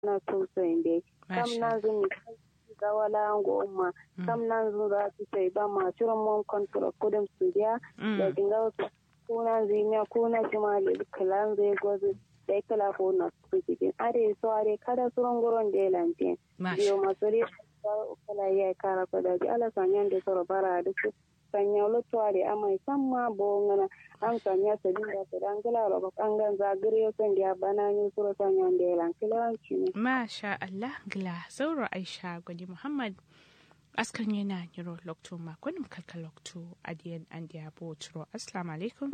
na tuso inde kam na zumi ga wala ngo umma kam nan zu za su sai ba ma ciro mon kontrol kudin su dia da dinga wasu kuna zinya kuna jimali kalan zai gozu da kala ko na su cikin are so are kada suron goron da lantin biyo masuri kala ya kara ko da ala sanyan da soro bara da su sanya lotware amai samma bo ngana an sanya sabin da su dan gala ro kangan zagire son da bana ni suro sanya da lan kilanci ne masha Allah gila sauro Aisha Gwani Muhammad askan yana niro lokto makonin kalka lokto adiyan an da bo turo assalamu alaikum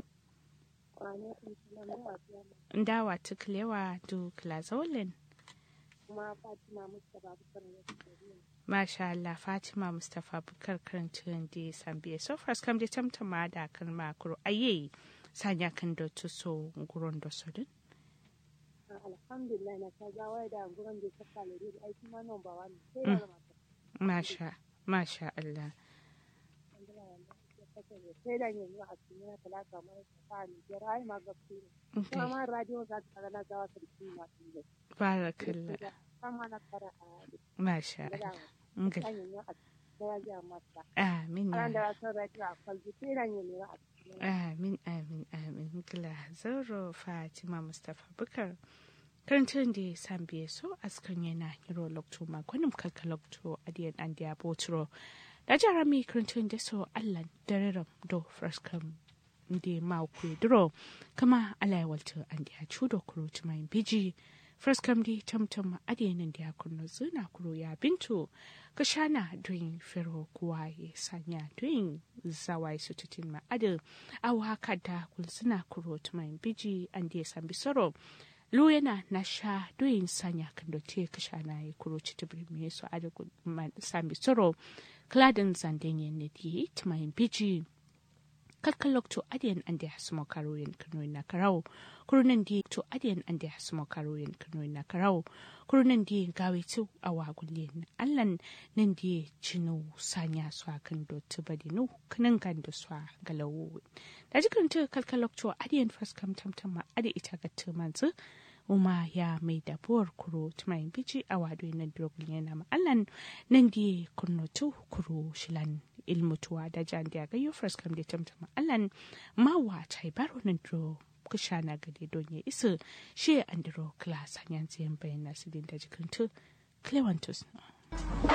ndawa tuklewa du klazolin kuma Fatima Mustapha Bukar Masha Allah Fatima Mustapha Bukar karantun da sambiya so far kam da tamtama da kan makuru aye sanya kan da tuso guron da sodin alhamdulillah na ta gawa da guron da ta kalere da aiki ma nan ba wani sai da mata Masha Masha Allah sai da yanzu a cikin na talaka mara ta ni jira ai ma gaske ne kuma ma radio za ta kana gawa sarki ma tun Barakallah kama na fara a Masha Allah Ngil. Amin ya. Amin amin amin gila zauro Fatima Mustapha Bukar. Karantun da san biye so askan yana hiro lokto makonin kalka lokto adiyan an da botro. Da jarami karantun da so Allah dareram do fraskam da mauku duro kama alayawalta an da cudo kuro tumayin biji. fraskam di tamtam adiyanin da ya kunno zina kuro ya bintu ka shana doyin fero kuwa ya sanya doyin zawai su tutin ma adu awa kada kulsuna kuro tumayin biji an da ya sambi soro lu yana na sha doyin sanya kan da te ka shana ya kuro ci tibiri me su adu sambi soro kladin zanden yin ne di tumayin biji kalkalok to adiyan an da hasmo karoyin kanoyin na karau kurunan di to adiyan an da hasmo karoyin kanoyin na karau kurunan di gawe tu a wagulin allan nan di cinu sanya su kan do tubadi nu kanan kan da su galawo da jikin tu kalkalok to adiyan faskam tamtama adi ita ga tumanzu uma ya mai dabuwar kuro tumayin biji a wado na drogul yana ma'allan nan di kurnotu kuro shilan ilmutuwa da jan da ga yufras kam da tamtama allan mawa tai baro nan dro kusha na gade don ya isa shi andro class hanyan ziyan bayan nasu din da jikin tu clevantus